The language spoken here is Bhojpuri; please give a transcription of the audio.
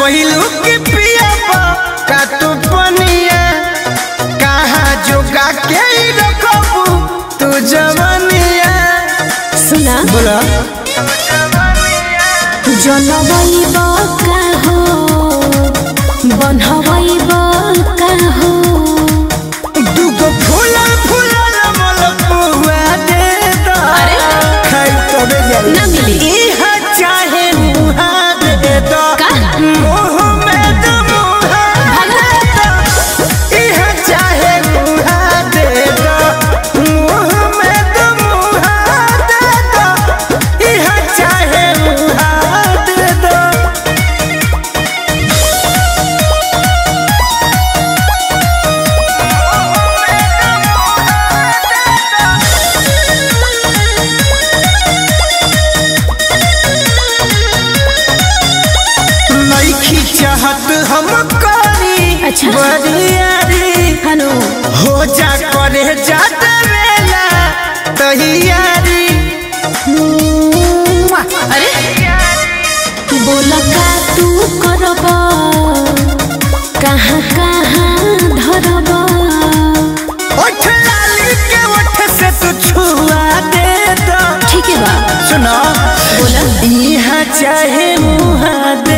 कहलू कि पिया का तू पनिया कहाँ जोगा के ही रखबू तू जवनिया सुना बोला जनवैब का हो बनहबैब का हो दूगो फूलल फूलल मोल पुआ दे दो अरे। खाई तबे जाई ना मिली। इहा चाहे मुहा दे दो का? मुंह में दो मुहा दे दो इहा चाहे मुहा दे दो मुंह में दो मुहा दे दो इहा चाहे मुहा दे दो नइखी चाहत हम करी अच्छा। बरियारी हनु हो जा करे जा देवेला तैयारी अरे बोल का तू करब कहाँ कहाँ धरब ओठ लाली के ओठ से तू छुआ दे दो ठीक है बा सुनो बोला इहा चाहे मुहा दे